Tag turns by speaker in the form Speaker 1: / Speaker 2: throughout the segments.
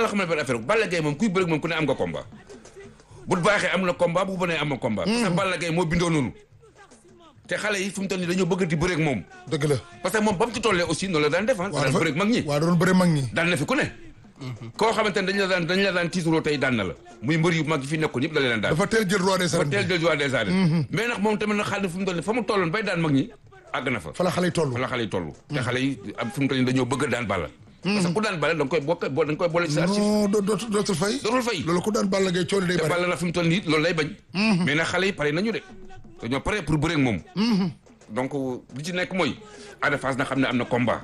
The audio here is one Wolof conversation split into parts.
Speaker 1: la xamal benn affaire Balla Gaye moom kuy bëreeg moom ku ne am nga combat bu baaxee am na combat bu bonee am na combat. parce que Balla Gaye moo bindoo noonu. te xale yi fu mu toll nii dañoo bëgg di bëreeg moom.
Speaker 2: dëgg la.
Speaker 1: parce que moom ba mu ci tollee aussi noonu la daan def ah. daan bëreeg mag ñi.
Speaker 2: waaw doon bëre mag ñi.
Speaker 1: daan na fi ku ne. koo xamante ne dañ la daan dañ la daan tiituroo tey daan na la muy mbër yu mag yi fi nekkoon yëpp da leen daan.
Speaker 2: dafa teel jël roi des
Speaker 1: dafa
Speaker 2: arènes.
Speaker 1: teel jël roi des arènes. mais nag moom tamit nag xale fu mu toll nii fa mu tolloon bay daan mag ñi àgg na fa.
Speaker 2: fa la xale yi toll.
Speaker 1: fa la xale yi toll. te xale yi am fu mu toll nii dañoo bëgg daan Balla. parce que ku daan Balla da nga koy bokk da nga koy boole ci sa archive.
Speaker 2: non doo dootul dootul fay.
Speaker 1: dootul fay.
Speaker 2: loolu ku daan Balla Gaye coono day
Speaker 1: te
Speaker 2: bari.
Speaker 1: Balla na fi mu toll nii loolu lay bañ. mais nag xale yi pare nañu de. dañoo pare pour bëreeg moom. donc li ci nekk mooy Ada Fass na xam ne am na combat.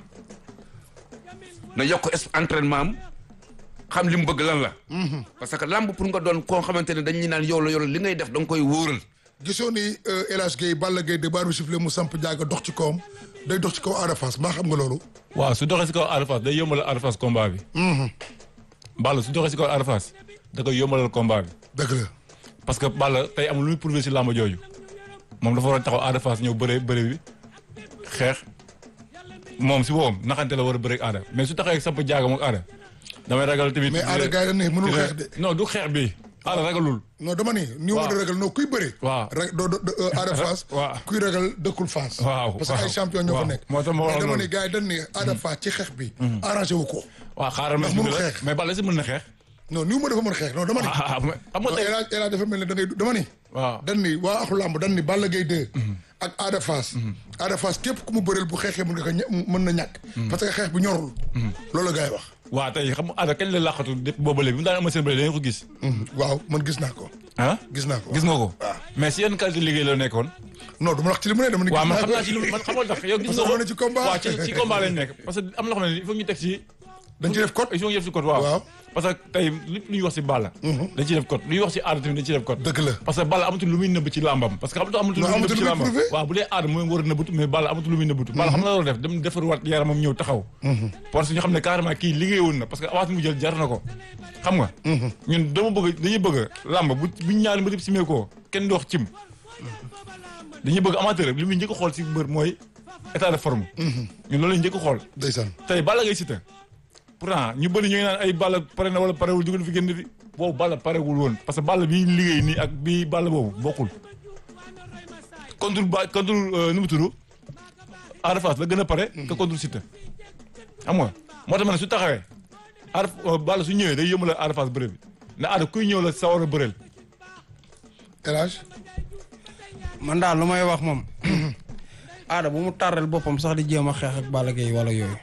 Speaker 1: na yokk es- entraînement am xam li mu bëgg lan la. parce que lamb pour nga doon koo xamante ne dañuy naan yow la yow la li ngay def da nga koy wóoral.
Speaker 2: gisoo ni El Hadj Gueye Balla Gaye de baaru sifflé mu samp jaaga dox ci kawam day dox ci kaw Ada Fass maa xam nga loolu.
Speaker 3: waaw su doxee si kaw Ada Fass day yombalal Ada Fass combat bi. Balla su doxee si kaw Ada Fass da koy yombalal combat bi.
Speaker 2: dëgg la.
Speaker 3: parce que Balla tey amul lu muy prouvé si làmb jooju moom dafa war a taxaw Ada Fass ñëw bëre bëre bi xeex moom si boppam naxante la war a bëre ak Ada mais su taxawee samp jaaga moom Ada damay ragal tamit.
Speaker 2: mais Ada gars yi dañ ne mënul xeex de.
Speaker 3: non du xeex bi Ada ragalul.
Speaker 2: non dama ni ni
Speaker 3: waaw
Speaker 2: ma doon ragal non kuy bëre.
Speaker 3: waaw
Speaker 2: rek doo doo doo Ada Fass.
Speaker 3: waaw.
Speaker 2: kuy ragal dëkkul Fass.
Speaker 3: waaw,
Speaker 2: parce que ay
Speaker 3: waaw,
Speaker 2: champion ñoo fa
Speaker 3: waaw.
Speaker 2: nekk.
Speaker 3: moo tax ma wax
Speaker 2: mais dama
Speaker 3: loolu.
Speaker 2: ni gars yi dañ ne Ada Fass ci xeex bi. arrangé wu ko.
Speaker 3: waaw xaaral ma
Speaker 2: Ndax mënul
Speaker 3: expliqué la
Speaker 2: xeex.
Speaker 3: mais Balla si mën na xeex.
Speaker 2: non ni ma dafa mën xeex non dama ni.
Speaker 3: ah mais xam nga
Speaker 2: non
Speaker 3: tey.
Speaker 2: El Hadj El Hadj dafa mel ne da ngay dama ni.
Speaker 3: waaw
Speaker 2: dañ ni waa axu làmb dañ ni Balla Gaye 2. ak Ada Fass. Ada Fass képp ku mu bëreel bu xeexee mën nga ko ña- mën na ñàkk. parce que xeex bi ñorul. loolu la gars yi wax.
Speaker 3: waaw tey xam nga Ada kañ la laqatu depuis boobu léegi bi mu daan amal seen bële dañu ko gis.
Speaker 2: waaw man gis naa ko.
Speaker 3: ah
Speaker 2: gis naa ko
Speaker 3: gis nga ko.
Speaker 2: waaw.
Speaker 3: mais si yenn qualité liggéey la nekkoon.
Speaker 2: non du ma wax ci li mu ne dama ni.
Speaker 3: waaw
Speaker 2: gis
Speaker 3: man
Speaker 2: naa
Speaker 3: xam
Speaker 2: ko.
Speaker 3: naa ci lu man xamal tax yow gis
Speaker 2: Parce que
Speaker 3: nga ko
Speaker 2: xam na ci combat.
Speaker 3: waaw ci ci combat lañ nekk parce que am na loo xam ne il faut ñu teg ci.
Speaker 2: dañ ci def code.
Speaker 3: il faut ñu def ci code waaw.
Speaker 2: Waaw.
Speaker 3: parce que tey lépp lu ñuy wax ci Balla. dañ ciy def code lu ñuy wax ci Ada tamit dañ ciy def code.
Speaker 2: dëgg la.
Speaker 3: parce que Balla amatul lu muy nëbb ci làmbam parce que amatul amatul lu
Speaker 2: Non,
Speaker 3: muy nëbb
Speaker 2: amatul
Speaker 3: ci
Speaker 2: lu muy
Speaker 3: làmbam
Speaker 2: prouvé.
Speaker 3: waaw bu dee Ada mooy war a nëbbatu mais Balla amatul lu muy nëbbatu Balla xam na loolu def dem defarwaat yaramam ñëw taxaw parce que ñu xam ne carrément kii liggéeyoon na parce que avance mu jël jar na ko xam nga ñun dama bëgg dañuy bëgg làmb bu buñ ñaari mbir simee koo kenn du wax cim dañuy bëgg amateur li muy njëkk a xool si mbër mooy état de forme ñun loolu lañu njëkk a xool
Speaker 2: ndeysaan.
Speaker 3: tey Balla ngay Siteu pourtant ñu bëri ñu ngi naan ay Balla pare na wala parewul dugal fi génn fi boobu Balla parewul woon parce que Balla bi liggéey nii ak bi Balla boobu bokkul contre ba contre euh, nu mu tudd Ada Fass la gën a pare que contre Siteu xam nga moo tax ma ne su taxawee Ada euh, Balla su ñëwee day yëmale Ada Fass bëre bi ne Ada kuy ñëw la sawar a bëreel
Speaker 2: El Hadj.
Speaker 4: man daal lu may wax moom aada bu mu tàrrel boppam sax di jéem a xeex ak Balla Gaye wala yooyu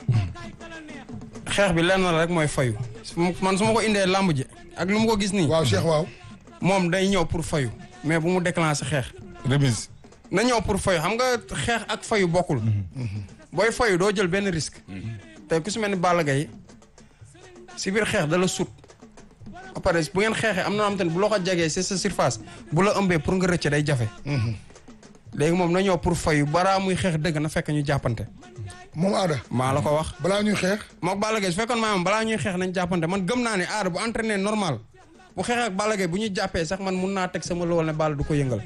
Speaker 4: xeex bi lenn la rek mooy fayu su ma- man su ma ko indee làmb ji ak lu mu ko gis nii
Speaker 2: waaw Cheikh waaw.
Speaker 4: moom day ñëw pour fayu mais bu mu déclenché xeex
Speaker 3: remise
Speaker 4: na ñëw pour fayu xam nga xeex ak fayu bokkul booy fayu doo jël benn risque tey ku si mel ni Balla Gaye si biir xeex da la sut ba pare bu ngeen xeexee am na am te ne bu la ko jegee c'est sa surface bu la ëmbee pour nga rëcc day jafe léegi moom na ñëw pour fayu baraa muy xeex dëgg na fekk ñu jàppante
Speaker 2: moom Ada.
Speaker 4: maa la ko wax
Speaker 2: balaa ñuy xeex.
Speaker 4: mook Balla Gaye su fekkoon maa moom balaa ñuy xeex nañ jàppante man gëm naa ne aada bu entraîné normal bu xeex ak Balla Gaye bu ñu jàppee sax man mun naa teg sama lool ne Balla du ko yëngal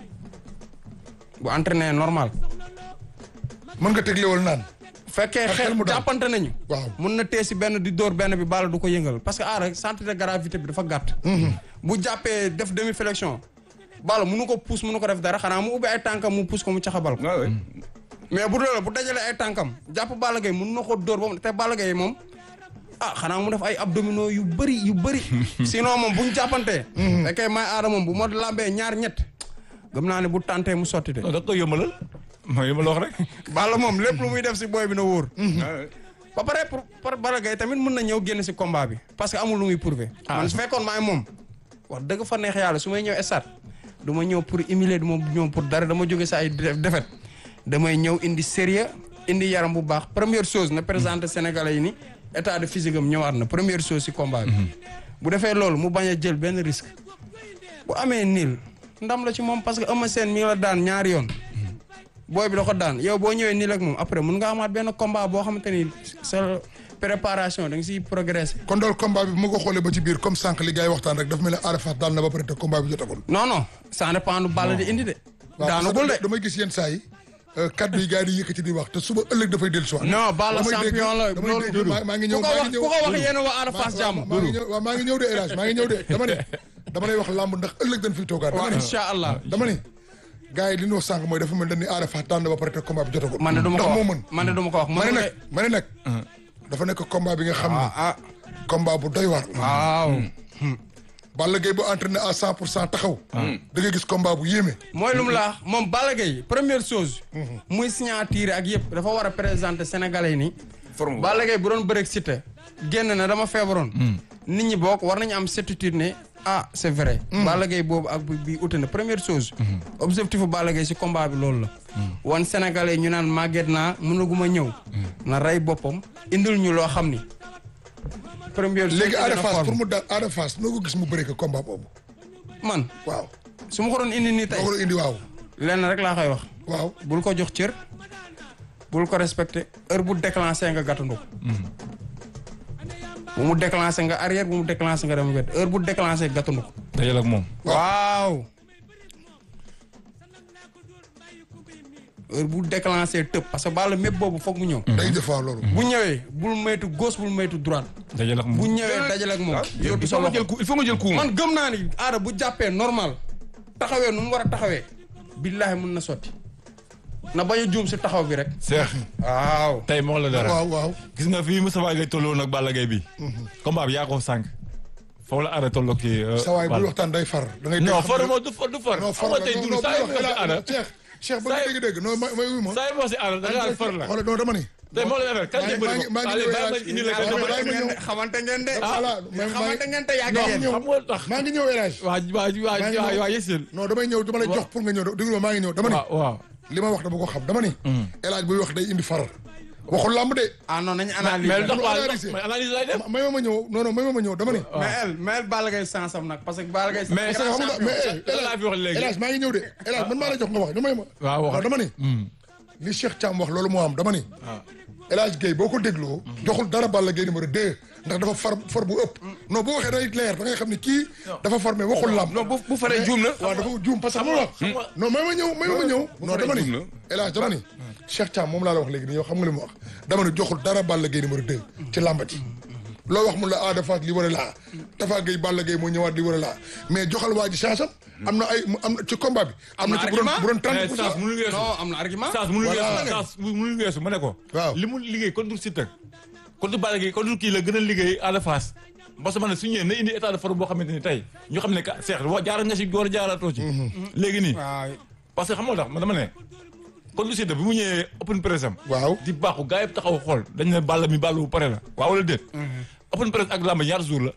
Speaker 4: bu entraîné normal
Speaker 2: mën nga tegle wal naan.
Speaker 4: fekkee
Speaker 2: Ak xel
Speaker 4: xeex
Speaker 2: mu dal.
Speaker 4: jàppante nañu
Speaker 2: waaw.
Speaker 4: mun na tee si benn di dóor benn bi Balla du ko yëngal parce que aada centre de gravité bi dafa gàtt bu jàppee def demi flexion Balla munu ko pousse munu ko def dara xanaa mu ubbi ay tànkam mu pousse ko mu caxabal ko
Speaker 1: waaw
Speaker 4: mais bu doole bu dajalee ay tànkam jàpp Balla Gaye mun na ko dóor ba mu te Balla Gaye moom ah xanaa mu def ay abdominaux yu bëri yu bëri sinon moom bu ñu jàppantee fekkee may aada moom bu ma lambee ñaar ñett gëm naa ne bu tàntee mu sotti de
Speaker 3: non da nga koy yombalal mooy yombal wax rek
Speaker 4: Balla moom lépp lu muy def si booy bi na wóor ba pare pour pour Balla Gaye tamit mën na ñëw génn si combat bi parce que amul lu muy prouver man su fekkoon maay moom wax dëgg fa neex yàlla su may ñëw stade du ma ñëw pour humilier du ma ñëw pour dara dama jóge sa ay défaite damay ñëw indi sérieux indi yaram bu baax première chose na présenté sénégalais yi ni état de physique am ñëwaat na première chose si combat bi bu defee loolu mu bañ a jël benn risque bu amee niil ndam la ci moom parce que Eumeu Sène mi ngi la daan ñaari yoon booy bi da ko daan yow boo ñëwee niil ak moom après mun nga amaat benn combat boo xamante ni sa préparation da nga siy progresser
Speaker 2: kon daal combat bi bu ma ko xoolee ba ci biir comme sànq li gars yi waxtaan rek dafa mel ne Ada Fass daal na ba pare te combat bi jotagul.
Speaker 4: non non ça dépend du Balla di indi de
Speaker 2: waaw
Speaker 4: daanagul de
Speaker 2: parce que damay gis yenn saa yi euh, kaddu yi gars yi di yëkkati di wax te suba ëllëg dafay dellu si waat.
Speaker 4: non Balla
Speaker 2: damay dégg-
Speaker 4: champion la
Speaker 2: damay
Speaker 4: loolu
Speaker 2: dégg maa maa ngi ñëw
Speaker 4: ku ko
Speaker 2: maa
Speaker 4: wax
Speaker 2: ngi ñëw
Speaker 4: ku ko wax yéen waa Ada Fass jàmm
Speaker 2: maa ngi ñëw waaw maa ngi ñëw de El Hadj maa ngi ñëw de dama ne dama lay wax làmb ndax ëllëg dañ fiy toogaat. dama
Speaker 4: waaw
Speaker 2: ne
Speaker 4: incha allah
Speaker 2: dama ne gars yi li ñu wax sànq mooy dafa mel ni Ada Fass daan na ba pare te combat bi jotagul.
Speaker 4: man de du ma
Speaker 2: ndax
Speaker 4: ko
Speaker 2: moo
Speaker 4: wax
Speaker 2: mën.
Speaker 4: man de du ma ko wax
Speaker 2: ma ne
Speaker 4: mënu
Speaker 2: nag ma ne nag. dafa nekk combat bi nga xam ne.
Speaker 4: ah
Speaker 2: combat bu doy waar.
Speaker 4: waaw
Speaker 2: Balla Gaye bu entraîné à 100 pour cent taxaw. da ngay gis combat bu yéeme.
Speaker 4: mooy lu mu la wax moom Balla Gaye première chose muy signature ak yëpp dafa war a présenter sénégalais ni
Speaker 1: forme bu
Speaker 4: Balla Gaye bu doon bëreeg Siteu génn na dama feebaroon nit ñi bokk war nañu am certitude ne ah c'est vrai Balla Gaye boobu ak bi bi ute na première chose objectif bu Balla Gaye si combat bi loolu la wan sénégalais ñu naan màgget naa mënaguma ñëw na rey boppam indil ñu loo xam ni première chose
Speaker 2: léegi Ada
Speaker 4: dina
Speaker 2: Fass
Speaker 4: forme.
Speaker 2: pour mu daal Ada Fass noo ko gis mu bëree ko combat boobu.
Speaker 4: man
Speaker 2: waaw.
Speaker 4: su ma ko doon indi nii tey
Speaker 2: noo ko indi waaw.
Speaker 4: lenn rek laa koy wax
Speaker 2: waaw.
Speaker 4: bul ko jox cër bul ko respecté heure bu déclenché nga gàttandu ko bu mu déclenché nga arrière bu mu déclenché nga dem wet heure bu déclenché gàttandu ko
Speaker 3: dajal ak moom.
Speaker 4: waaw heure bu déclenché tëb parce que Balla mépp boobu foog mu ñëw
Speaker 2: day def waaw loolu.
Speaker 4: bu ñëwee bul moytu gauche bul moytu droite
Speaker 3: dajal ak
Speaker 4: bu
Speaker 3: moom.
Speaker 4: ñëwee dajale ak moom
Speaker 1: il
Speaker 4: yóbbu sa
Speaker 1: faut nga
Speaker 4: loxo
Speaker 1: jël coup il faut nga jël coup
Speaker 4: man gëm naa ni aada bu jàppee normal taxawee nu mu war a taxawee billaahi mun na sotti na bañ a juum si taxaw bi rek
Speaker 3: Cheikh
Speaker 4: waaw
Speaker 3: tey moo la dara.
Speaker 2: waaw waaw.
Speaker 3: gis nga fii Moustapha Gueye tolloon ak Balla Gaye bi. combat bi yaa ko sànq. foofu la Ada tolloo kii.
Speaker 2: sa waay buy waxtaan day far. da ngay
Speaker 3: non
Speaker 2: dégg xam
Speaker 3: far
Speaker 2: ne-
Speaker 3: moo du far du far.
Speaker 2: non
Speaker 3: xam
Speaker 2: far
Speaker 3: nga
Speaker 2: la
Speaker 3: tey
Speaker 2: non
Speaker 3: dund
Speaker 2: non
Speaker 3: saa yi
Speaker 2: bu
Speaker 3: wax si Ada.
Speaker 2: Cheikh Cheikh ba
Speaker 3: Saa
Speaker 2: nga
Speaker 3: yi-
Speaker 2: dégg-dégg non may may wuy ma.
Speaker 3: saa yi wax si Ada da ngaa far la.
Speaker 2: xoolal non dama ni.
Speaker 3: tey moo la dara kan
Speaker 2: maa
Speaker 3: lay
Speaker 2: ngi-
Speaker 3: bëri
Speaker 2: maa ngi- maa ngi
Speaker 3: Allez,
Speaker 2: ñëw
Speaker 3: bàyyi ma
Speaker 2: El
Speaker 3: indi la
Speaker 2: Hadj-
Speaker 3: kan
Speaker 2: bàyyi ma ñëw.
Speaker 4: xamante ngeen de
Speaker 2: voilà mais maa
Speaker 4: xamante
Speaker 2: ngi
Speaker 4: ngeen te yàgg
Speaker 3: non
Speaker 4: ngeen
Speaker 2: ñëw.
Speaker 3: xam nga tax.
Speaker 2: maa ngi ñëw El Hadj.
Speaker 3: waa waa
Speaker 2: maa ngi
Speaker 3: waa
Speaker 2: ñëw.
Speaker 3: waa yësel.
Speaker 2: non damay ñëw dama lay jox pour nga ñëw déglu ma maa ngi ñëw dama ni.
Speaker 3: waaw waaw.
Speaker 2: li ma wax dama ko xam dama ni. El Hadj buy wax day indi far. waxul làmb de.
Speaker 4: ah non nañu
Speaker 3: mais lu
Speaker 4: analyse
Speaker 3: tax waa
Speaker 2: analyser.
Speaker 3: mais analyse lay def.
Speaker 2: may ma ma ñëw non non may ma ma ñëw dama ni.
Speaker 4: mais el mais el Balla Gaye sansam nag parce que Balla Gaye
Speaker 3: Mais
Speaker 2: parce que xam nga mais eh,
Speaker 3: lan laa fi wax léegi.
Speaker 2: El Hadj maa ngi ñëw de El Hadj man maa la jox nga wax ñu may ma.
Speaker 3: waaw wax
Speaker 2: dama ni. li Cheikh Thiam wax loolu moo am dama ni. El Hadj Gueye boo ko dégloo. joxul dara Balla Gaye numéro 2 ndax dafa far far bu ëpp. non boo waxee day leer da ngay xam ni kii. dafa far mais waxul lam.
Speaker 1: non bu bu faree juum na.
Speaker 2: waaw dafa juum parce que xam nga wax.
Speaker 3: nga-
Speaker 2: non may ma ñëw may ma ñëw. non
Speaker 1: faree
Speaker 2: dama ni
Speaker 1: juum na.
Speaker 2: El Hadj dama ni. Cheikh Thiam moom laa la wax léegi nii yow xam nga li mu wax dama ni joxul dara Balla Gaye numéro 2 ci làmba ji. loo wax mun la Ada Fass li war a laa Tafa Gueye Balla Gaye moo ñëwaat li war a laa mais joxal waa ji chance am. am na ay am na ci combat bi. am na ci bu doon bu doon 30
Speaker 3: mais
Speaker 2: pour
Speaker 3: Saas
Speaker 2: cent.
Speaker 3: mënul weesu.
Speaker 4: non am na argument
Speaker 3: Saas mënul
Speaker 2: Voilà.
Speaker 3: weesu Saas mënul weesu ma ne ko.
Speaker 2: Waaw.
Speaker 3: li mu liggéey contre Siteu. contre Balla Gaye contre kii la gën a liggéey Ada Fass. parce que man su ñëwee na indi état de forme boo xamante ni tey ñu xam ne que Cheikh wa jaaral nga si war a jaaraatoo ci. léegi nii
Speaker 4: waaw
Speaker 3: parce que xam nga tax man dama ne. contre Siteu bi mu ñëwee open press am.
Speaker 2: waaw
Speaker 3: di baaxu gars yëpp taxaw xool dañ ne Balla mi Balla bu pare la waaw wala déet. open press ak làmb ñaar jours la.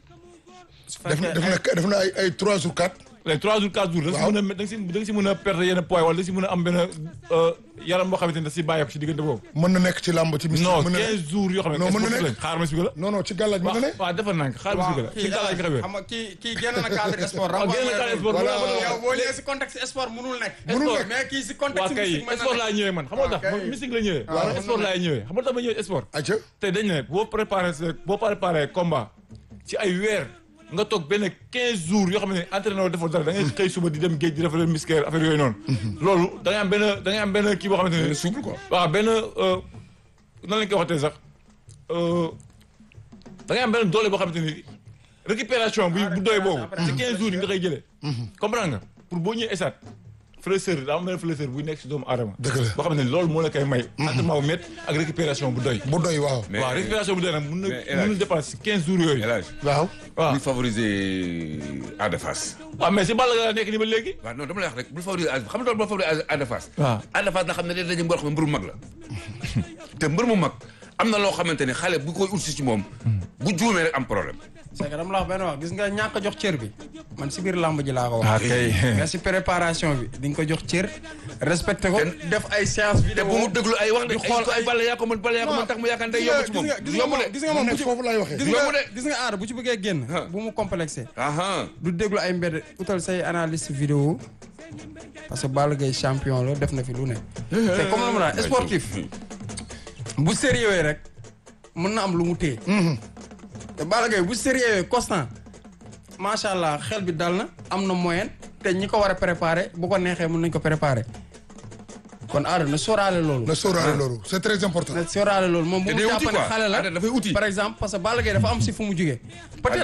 Speaker 2: def na def na def na ay ay 3 jours 4.
Speaker 3: les trois jours quatre jours. da nga si mën a da nga si da nga si mën a perdre yenn poids wala da nga si mën a am benn yaram boo xamante ne da si bàyyeeku si diggante boobu.
Speaker 2: mën na nekk ci làmb ci mystique.
Speaker 3: non
Speaker 2: mën na
Speaker 3: 15 jours yoo xam ne.
Speaker 2: Non, mën na
Speaker 3: sport
Speaker 2: nekk.
Speaker 3: lañ xaar ma si la.
Speaker 2: non non ci gàllaaj mën na ne.
Speaker 3: waaw waaw defal naa ko xaar ma si la. si gàllaaj nga xamee.
Speaker 4: xam nga kii kii génn na cadre sport
Speaker 3: waaw génn na cadre sport.
Speaker 2: Voilà.
Speaker 4: yow boo ñëwee si contexte sport mënul nekk
Speaker 2: Mënul nekk.
Speaker 4: mais kii si
Speaker 3: waa
Speaker 4: contexte
Speaker 3: kay
Speaker 4: mystique mën na
Speaker 3: sport
Speaker 4: nekk.
Speaker 3: laa ñëwee man xam nga tax
Speaker 4: Ok.
Speaker 3: man mystique la ñëwee.
Speaker 2: Waaw,
Speaker 3: waaw
Speaker 2: mën
Speaker 3: sport
Speaker 2: na
Speaker 3: laa ñëwee xam nga tax ma ñëwee sport.
Speaker 2: ayca
Speaker 3: tey dañ ne boo préparé sa boo préparé combat ci ay weer nga toog benn 15 jours yoo xam ne entraîneur defoo dara da ngay xëy suba di dem géej di defal musculaire affaire yooyu noonu. loolu da ngay am benn da ngay am benn kii boo xamante ne.
Speaker 1: souple quoi.
Speaker 3: waaw benn euh, nan lañ koy waxatee sax euh, da ngay am benn doole boo xamante ni récupération bu bu doy boobu. ci 15 jours yi nga koy jëlee. comprendre nga pour boo ñëwee esaat fraîcheur daa am benn fraîcheur buy nekk si doomu aadama.
Speaker 2: Dëgg la.
Speaker 3: boo xam ne loolu moo la koy may. entraînement bu métti ak récupération bu doy.
Speaker 2: bu doy waaw.
Speaker 1: mais
Speaker 3: waaw récupération bu doy nag mun na
Speaker 1: mais El
Speaker 3: mun
Speaker 1: Hadj.
Speaker 3: na dépasser si 15 jours yooyu.
Speaker 1: El Hadj.
Speaker 2: waaw.
Speaker 3: waaw
Speaker 1: bul favoriser Ada Fass.
Speaker 3: waaw mais si Balla Gaye la nekk nii ba léegi.
Speaker 1: waaw non dama lay wax rek bul favoriser Ada xam nga loolu bul favoriser Ada Fass.
Speaker 3: waaw.
Speaker 1: Ada Fass na xam ne day daje mbër xam ne mbër mu mag la. te mbër mu mag am na loo xamante ne xale bu koy utsi ci moom. bu juumee rek am problème.
Speaker 4: c'est que dama la wax benn wax gis nga ñàkk a jox cër bi man si biir làmb ji laa ko wax.
Speaker 3: ah kay.
Speaker 4: mais si préparation bi di nga ko jox cër respecté ko
Speaker 1: Ten-
Speaker 4: def ay séance
Speaker 1: te
Speaker 4: vidéo
Speaker 1: bu mu déglu ay wax de
Speaker 4: di xool
Speaker 1: ay ay balla yaa ko mën balla yaa ko mën tax mu yaakaar ne day yomb ci moom
Speaker 4: gis
Speaker 1: du
Speaker 4: nga
Speaker 1: yomb de.
Speaker 4: gis nga moom bu
Speaker 2: nekk
Speaker 4: ci
Speaker 2: foofu laay waxee.
Speaker 4: gis
Speaker 1: du
Speaker 4: nga
Speaker 1: yomb de.
Speaker 4: gis nga aar bu ci bëggee génn bu mu complexé
Speaker 1: aha
Speaker 4: du déglu ay mbedd utal say analyste vidéo parce que Balla Gaye champion la def na fi lu ne te comme la ma la sportif bu sérieux rek mën na am lu mu téye te Balla Gaye bu sérieux constant macha allah xel bi dal na am na moyen te ñi ko war a préparer bu ko neexee mën nañ ko préparer kon Ada na sóoraale loolu.
Speaker 2: na sóoraale loolu c'est très important
Speaker 4: na sóoraale loolu moom bu
Speaker 1: te
Speaker 4: mu
Speaker 1: day
Speaker 4: jàpp
Speaker 1: uti
Speaker 4: ne
Speaker 1: quoi
Speaker 4: xale la
Speaker 1: Ada dafay uti.
Speaker 4: par exemple parce que Balla Gaye dafa am si fu mu jugee peut-être